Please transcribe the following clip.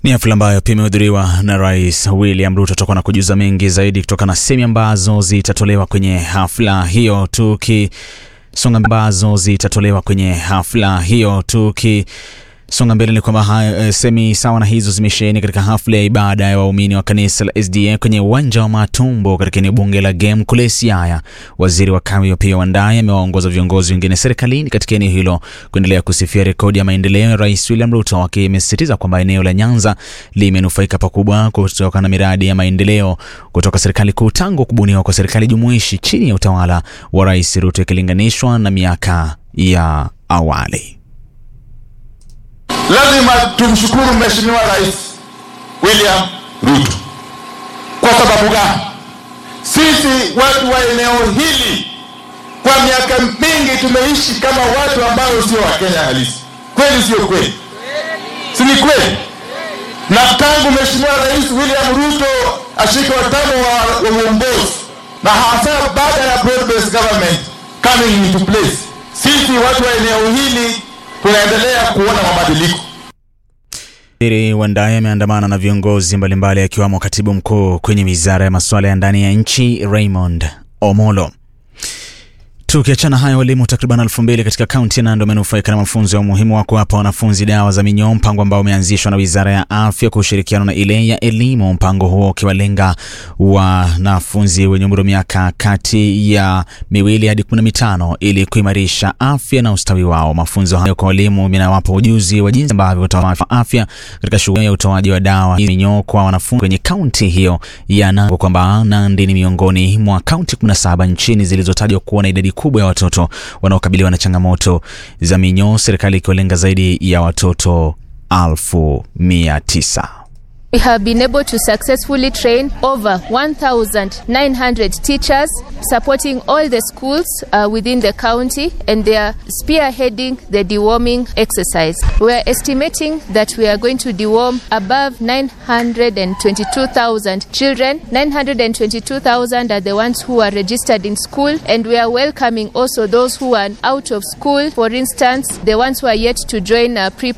Ni hafla ambayo pia imehudhuriwa na Rais William Ruto. Tutakuwa na kujuza mengi zaidi kutoka na semi ambazo zitatolewa kwenye hafla hiyo tukisonga ambazo zitatolewa kwenye hafla hiyo tuki songa mbele ni kwamba e, semi sawa na hizo zimesheheni katika hafla ya ibada ya waumini wa kanisa la SDA kwenye uwanja wa Matumbo katika eneo bunge la Gem kule Siaya. Waziri wa kawi pia Wandayi amewaongoza viongozi wengine serikalini katika eneo hilo kuendelea kusifia rekodi ya maendeleo ya Rais William Ruto, akimesisitiza kwamba eneo la Nyanza limenufaika pakubwa kutokana na miradi ya maendeleo kutoka serikali kuu tangu kubuniwa kwa serikali jumuishi chini ya utawala wa Rais Ruto ikilinganishwa na miaka ya awali. Lazima tumshukuru Mheshimiwa Rais William Ruto. Kwa sababu gani? Sisi watu wa eneo hili kwa miaka mingi tumeishi kama watu ambao sio Wakenya halisi. Kweli sio kweli? Si ni kweli? Na tangu Mheshimiwa Rais William Ruto ashike watamu wa uongozi na hasa baada ya broad based government coming into place, sisi watu wa eneo hili tunaendelea kuona mabadiliko. Waziri Wandayi ameandamana na viongozi mbalimbali akiwamo katibu mkuu kwenye wizara ya masuala ya ndani ya nchi Raymond Omolo. Tukiachana hayo, walimu takriban elfu mbili katika kaunti ya Nandi wamenufaika na mafunzo ya umuhimu wa kuwapa wanafunzi dawa za minyoo, mpango ambao umeanzishwa na wizara ya afya kwa ushirikiano na ile ya elimu. Mpango huo ukiwalenga wanafunzi wenye umri wa miaka kati ya miwili hadi kumi na mitano ili kuimarisha afya na ustawi wao. Mafunzo hayo kwa walimu yanawapa ujuzi wa jinsi ambavyo watawapa afya katika shughuli ya utoaji wa dawa minyoo kwa wanafunzi kwenye kaunti hiyo ya Nandi, kwamba Nandi ni miongoni mwa kaunti 17 nchini zilizotajwa kuwa na idadi kubwa ya watoto wanaokabiliwa na changamoto za minyoo, serikali ikiwalenga zaidi ya watoto elfu mia tisa. We have been able to successfully train over 1,900 teachers supporting all the schools uh, within the county and they are spearheading the deworming exercise. We are estimating that we are going to deworm above 922,000 children. 922,000 are the ones who are registered in school and we are welcoming also those who are out of school. For instance, the ones who are yet to join uh, pre